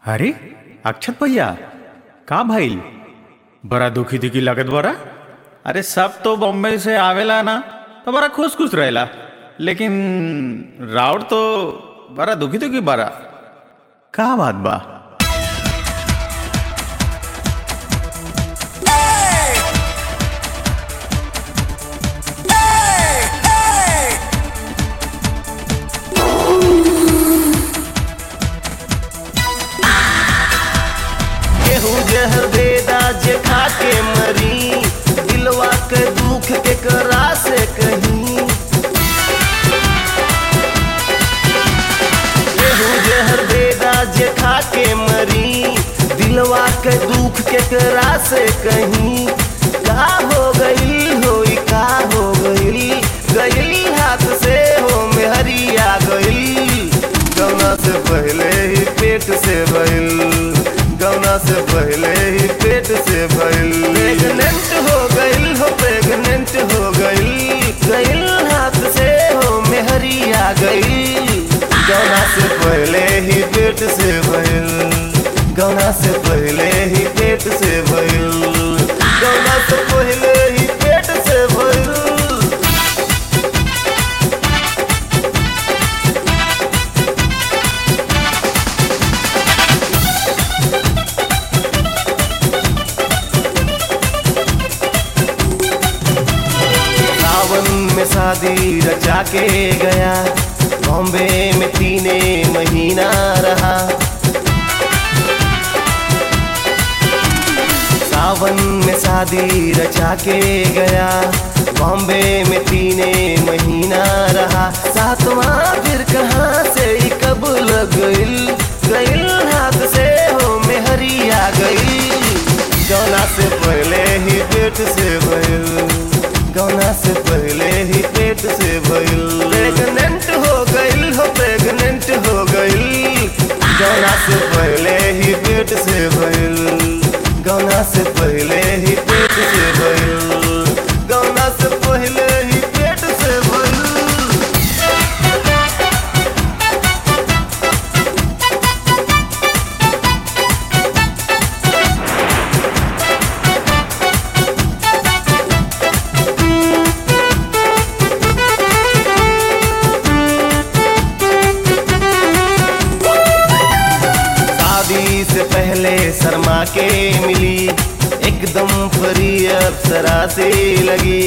अरे अक्षत भैया का भइल बड़ा दुखी दुखी लगत बड़ा अरे सब तो बॉम्बे से आवेला ना तो बड़ा खुश खुश रहेला लेकिन राउर तो बड़ा दुखी दुखी बड़ा का बात बा केहू जहर देदा जे खा के मरी दिलवा के दुख के करा से कहीं केहू जहर देदा जे खा के मरी दिलवा के दुख के करा से कहीं का हो गई होई का हो गई गई हाथ से हो मेहरिया गई गौना से पहले ही पेट से भइल गौना से पहले ही पेट से भइल प्रेग्नेंट हो गइल हो प्रेग्नेंट हो गइल गइल हाथ से हो मेहरिया गइल गौना से पहले ही पेट से भइल गौना से पहले ही पेट से भइल गौना से पहले ही पेट से भइल सावन में शादी रचा के गया बॉम्बे में तीने महीना रहा सावन में शादी रचा के गया बॉम्बे में तीने महीना रहा सातवां फिर कहाँ से ही कब लग गइल गइल हाथ से हो मेहरिया गइल गौना से पहले ही पेट से भइल गौना से पहले ही पेट से भइल प्रेग्नेंट हो गइल हो प्रेग्नेंट हो गइल गौना से पहले ही पेट से भइल गौना से पहले ही पेट से भइल गौना से पहले ही पेट से भइल शादी से पहले शर्मा के मिली एकदम परी अप्सरा से लगी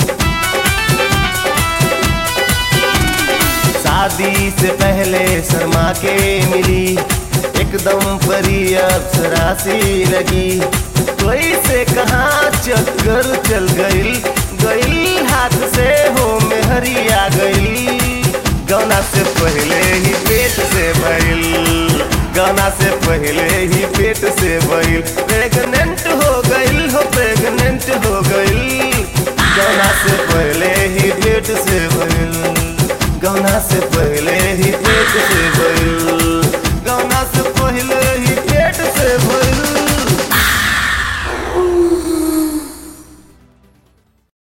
शादी से पहले शर्मा के मिली एकदम परी अप्सरा से लगी कोई से कहाँ चक्कर चल गइल गइल हाथ से हो मेहरिया गइल गौना से पहले ही पेट से भइल गाना से पहले ही पेट से भइल प्रेग्नेंट हो गइल हो प्रेग्नेंट हो गइल गाना से पहले ही पेट से भइल गाना से पहले